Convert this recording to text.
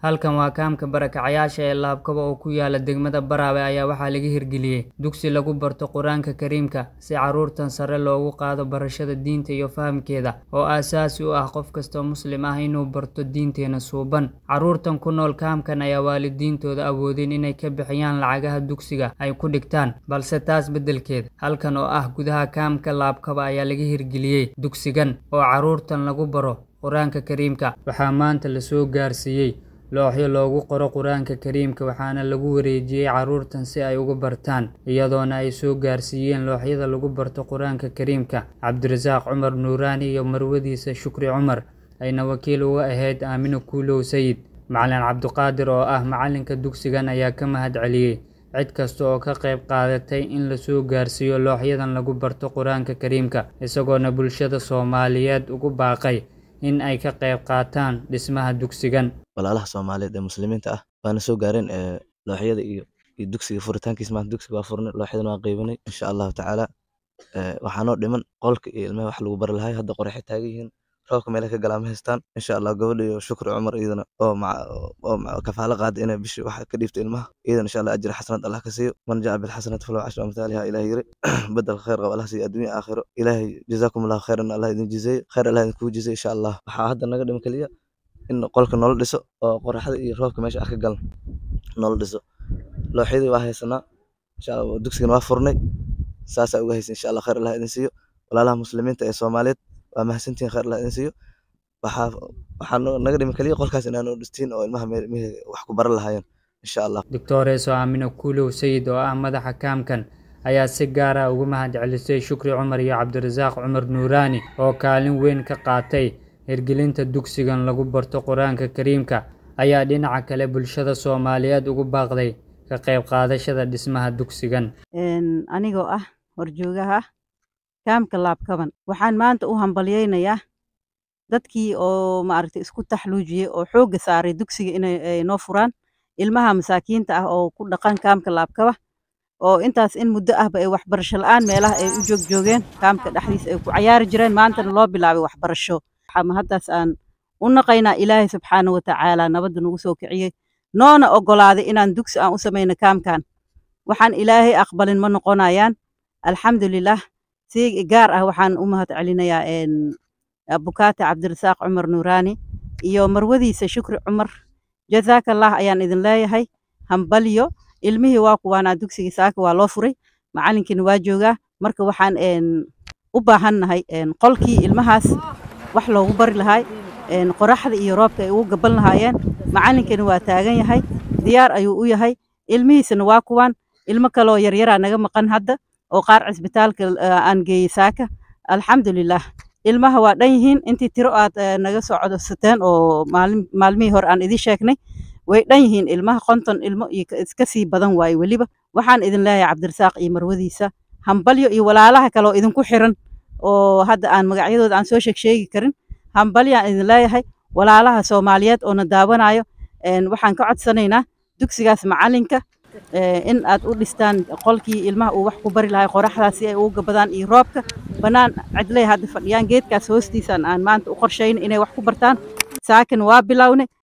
halkan waa kaamka barakacayaasha ee laabkaba oo ku yaala degmada baraawe ayaa waxaa laga hirgeliyey dugsi lagu barto qur-aanka kariimka si caruurtan sare loogu qaado barashada diinta iyo fahamkeeda oo aasaasi u ah qof kastoo muslim ah inuu barto diinteena suuban caruurtan ku nool kaamkan ayaa waalidiintooda awoodeen inay ka bixiyaan lacagaha dugsiga ay ku dhigtaan balse taas beddelkeed halkan oo ah gudaha kaamka laabkaba ayaa laga hirgeliyey dugsigan oo caruurtan lagu baro qur-aanka kariimka waxaa maanta lasoo gaarsiiyey looxyo loogu qoro qur-aanka kariimka waxaana lagu wareejiyey caruurtan si ay uga bartaan iyadoona ay soo gaarsiiyeen looxyada lagu barto qur-aanka kariimka cabdirasaaq cumar nuuraani iyo marwadiisa shukri cumar ayna wakiil uga ahayd aamino kuulow sayid macalin cabdiqaadir oo ah macalinka dugsigan ayaa ka mahad celiyey cid kasta oo ka qayb qaadatay in lasoo gaarsiiyo looxyadan lagu barto qur-aanka kariimka isagoona bulshada soomaaliyeed ugu baaqay in ay ka qayb qaataan dhismaha dugsigan walaalaha soomaaliyeed ee muslimiinta ah waana soo gaareen looxyada iyo iyo dugsiga furitaankiis maanta dugsiga waa furnay looxyadan waa qeybanay insha allahu tacaala waxaanoo dhiman qolka iyo ilmaha wax lagu bari lahay hadda qoraxay taagan yihiin roobka meelay ka galaa ma haystaan insha allah gabadha iyo shukri cumar iyadana oo oo kafaalo qaada inay bishi wax ka dhiibto ilmaha iyadana insha allah ajri xasanad allah ka siiyo man jaa bilxasanati falahu cashru amhaaliha ilaah yiri bedel khayr qab allah siiyo adduunya aakhiro ilaahay jazaakum allahu khayran allah idin jizeeyo khayr allah idin kugu jizeeyo insha allah waxaa hadda naga dhiman keliya in qolka noola dhiso oo qoraxda iyo roobka meesha ah ka galan noola dhiso looxyadii waa haysanaa insha allah dugsigana waa furnay saasaa uga haysa insha allah khayr allah idin siiyo walaalaha muslimiinta ee soomaaliyeed waa mahadsantihin khayr allah idin siiyo waxaa waxaa naga dhimi kaliya qolkaas inaan u dhistiin oo ilmaha meelmihii wax ku baran lahaayeen insha allah doctoreso aamino kuulow sayid oo ah madaxa kaamkan ayaa si gaar ah ugu mahad celisay shukri cumar iyo cabdirasaaq cumar nuuraani oo kaalin weyn ka qaatay hirgelinta dugsigan lagu barto qur-aanka kariimka ayaa dhinaca kale bulshada soomaaliyeed ugu baaqday ka qayb qaadashada dhismaha dugsigan anigoo ah horjoogaha kaamka laabkaban waxaan maanta u hambalyeynayaa dadkii oo maaragtay isku taxluujiyey oo xoogga saaray dugsiga inay noo furaan ilmaha masaakiinta ah oo ku dhaqan kaamka laabkaba oo intaas in muddo ahba ay waxbarasho la-aan meelaha ay u joogjoogeen kaamka dhexdiisa ay ku cayaari jireen maantana loo bilaabay waxbarasho haddaas aan u naqaynaa ilaahay subxaana wa tacaala nabadda nagu soo kiciyey noona oggolaaday inaan dugsi aan u samayno kaamkan waxaan ilaahay aqbalin ma noqonayaan alxamdulilah si gaar ah waxaan u mahad celinayaa abukaate cabdirasaaq cumar nuuraani iyo marwadiisa shukri cumar jazaakallah ayaan idin leeyahay hambalyo ilmihii waa kuwaanaa dugsigii saaka waa loo furay macalinkiina waa joogaa marka waxaan u baahannahay qolkii ilmahaas wax loogu bari lahaay qoraxda iyo roobka ay ugu gaban lahaayeen macalinkana waa taagan yahay diyaar ayuu u yahay ilmihiisana waa kuwaan ilmo kaleoo yaryaraa naga maqan hadda oo qaar cisbitaalka aan geeyey saaka alxamdulilah ilmaha waa dhan yihiin intii tiro aad naga soo codsateen oo maalmihii hore aan idin sheegnay way dhan yihiin ilmaha konton ilmo iyo iska sii badan waaye weliba waxaan idin leeyahay cabdirasaaq iyo marwadiisa hambalyo iyo walaalaha kale oo idinku xiran oo hadda aan magacyadooda aan soo sheeg sheegi karin hambalyaan idin leeyahay walaalaha soomaaliyeed oo na daawanayo waxaan ka codsanaynaa dugsigaas macalinka in aad u dhistaan qolkii ilmaha uu wax ku bari lahay qoraxdaas si ay ugu gabadaan iyo roobka bannaan cidley hadda fadhiyaan geedkaas hoostiisaan aan maanta u qorshayn inay wax ku bartaan saakin waa bilownay